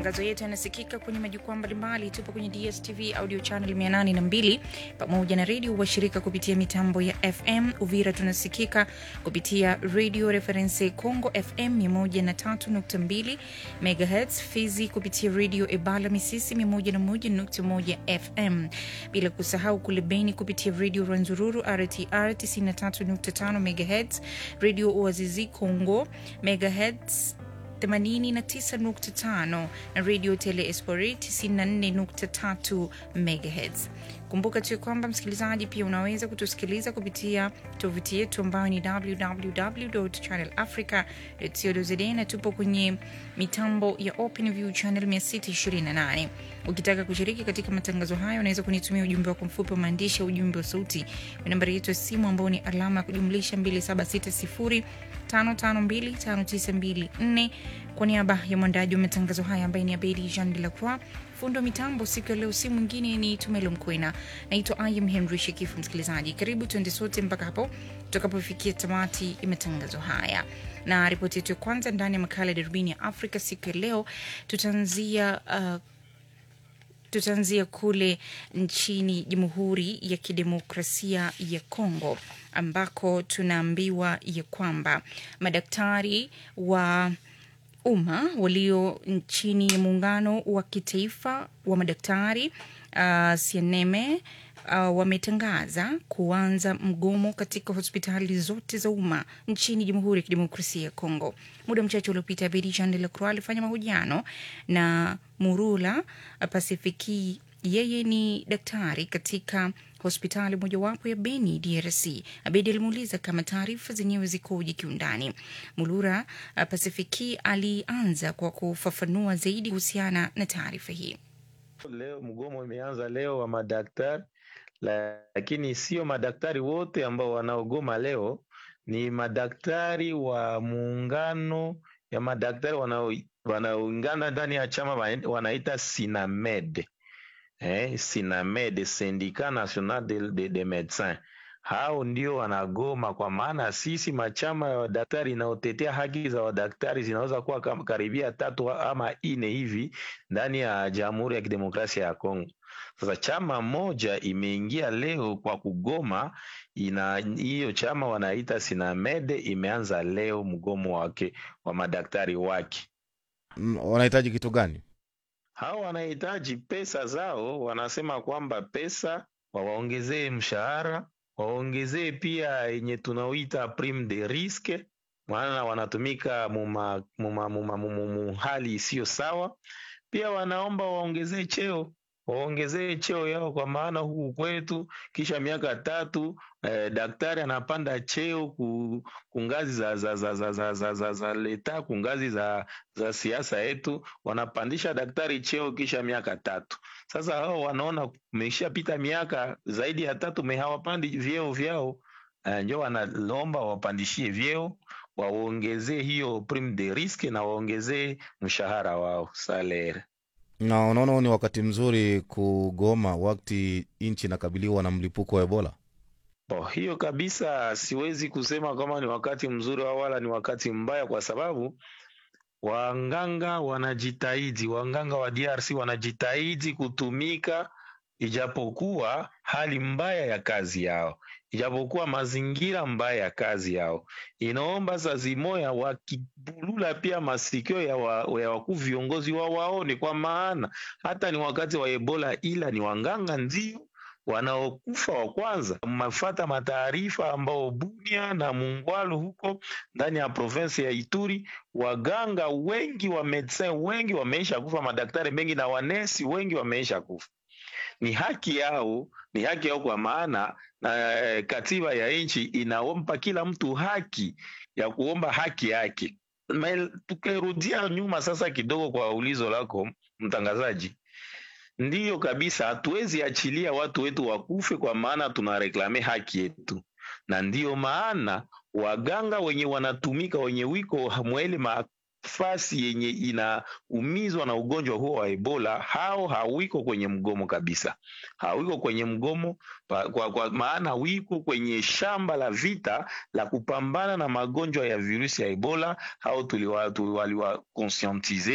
Matangazo yetu yanasikika kwenye majukwaa mbalimbali. Tupo kwenye DSTV audio channel 802 pamoja na redio washirika kupitia mitambo ya FM. Uvira tunasikika kupitia Radio Reference Congo FM 103.2 MHz, Fizi kupitia Radio Ebala Misisi 101.1 FM, bila kusahau kule Beni kupitia Radio Rwanzururu RTR 93.5 MHz, Radio Oazizi Congo MHz 89.5 na radio Tele Espori 94.3 MHz. Kumbuka tu kwamba msikilizaji, pia unaweza kutusikiliza kupitia tovuti yetu ambayo ni www.channelafrica.co.za na tupo kwenye mitambo ya OpenView channel 628. Ukitaka kushiriki katika matangazo hayo, unaweza kunitumia ujumbe wako mfupi wa maandishi au ujumbe wa sauti kwa nambari yetu ya simu ambao ni alama ya kujumlisha 2760 5525924 kwa niaba ya mwandaji wa matangazo haya ambaye ni Abedi Jean de la Croix, fundo wa mitambo siku ya leo, si mwingine ni Tumelo Mkwena. Naitwa Im Henry Shekifu. Msikilizaji, karibu tuende sote mpaka hapo tutakapofikia tamati ya matangazo haya, na ripoti yetu ya kwanza ndani ya makala ya darubini ya Afrika siku ya leo tutaanzia uh, tutaanzia kule nchini Jamhuri ya Kidemokrasia ya Kongo ambako tunaambiwa ya kwamba madaktari wa umma walio nchini ya muungano wa kitaifa wa madaktari uh, Sieneme uh, wametangaza kuanza mgomo katika hospitali zote za umma nchini Jamhuri ya Kidemokrasia ya Kongo. Muda mchache uliopita, Bedi Jean de la Croix alifanya mahojiano na Murula Pasifiki. Yeye ni daktari katika hospitali mojawapo ya Beni, DRC. Abedi alimuuliza kama taarifa zenyewe zikoje kiundani. Mulura Pasifiki alianza kwa kufafanua zaidi kuhusiana na taarifa hii. Leo mgomo imeanza leo wa madaktari, lakini sio madaktari wote ambao wanaogoma leo, ni madaktari wa muungano ya madaktari wanaoungana ndani ya chama wanaita Sinamed. Eh, Sinamed, Syndicat National de, de, de Medecins. Hao ndio wanagoma, kwa maana sisi machama ya wadaktari inaotetea haki za wadaktari zinaweza kuwa karibia tatu ama ine hivi ndani ya Jamhuri ya Kidemokrasia ya Kongo. Sasa chama moja imeingia leo kwa kugoma, ina hiyo chama wanaita Sinamed imeanza leo mgomo wake wa madaktari wake. Wanahitaji kitu gani? Hao wanahitaji pesa zao, wanasema kwamba pesa wawaongezee mshahara, waongezee pia yenye tunaoita prime de risque, maana wanatumika muma, muma, muma, muma, muma hali isiyo sawa. Pia wanaomba waongezee cheo waongezee cheo yao, kwa maana huku kwetu kisha miaka tatu eh, daktari anapanda cheo ku, kungazi za, za, za, za, za, za, za, za leta kungazi za, za siasa yetu, wanapandisha daktari cheo kisha miaka tatu. Sasa hao wanaona umeshapita miaka zaidi ya tatu me hawapandi vyeo vyao, eh, njo wanalomba wapandishie vyeo waongezee hiyo prime de risque na waongezee mshahara wao salary na unaona ni wakati mzuri kugoma wakati nchi inakabiliwa na mlipuko wa Ebola? Bo, hiyo kabisa siwezi kusema kama ni wakati mzuri wala ni wakati mbaya, kwa sababu wanganga wanajitahidi, wanganga wa DRC wanajitahidi kutumika, ijapokuwa hali mbaya ya kazi yao, ijapokuwa mazingira mbaya ya kazi yao. Inaomba saa zimoya wakibulula pia masikio ya, wa, ya wakuu viongozi wao waone, kwa maana hata ni wakati wa Ebola, ila ni wanganga ndio wanaokufa wa kwanza. Mafata mataarifa ambao Bunia na Mungwalu huko ndani ya provinsi ya Ituri, waganga wengi wa medecin wengi wameisha kufa, madaktari mengi na wanesi wengi wameisha kufa. Ni haki yao, ni haki yao kwa maana na eh, katiba ya nchi inaompa kila mtu haki ya kuomba haki yake. Tukirudia nyuma sasa kidogo kwa ulizo lako mtangazaji, ndiyo kabisa, hatuwezi achilia watu wetu wakufe, kwa maana tunareklame haki yetu, na ndiyo maana waganga wenye wanatumika wenye wiko mwele mafasi yenye inaumizwa na ugonjwa huo wa Ebola, hao hawiko kwenye mgomo kabisa, hawiko kwenye mgomo pa, kwa, kwa maana wiko kwenye shamba la vita la kupambana na magonjwa ya virusi ya Ebola. Hao tuliwa, tuliwa conscientize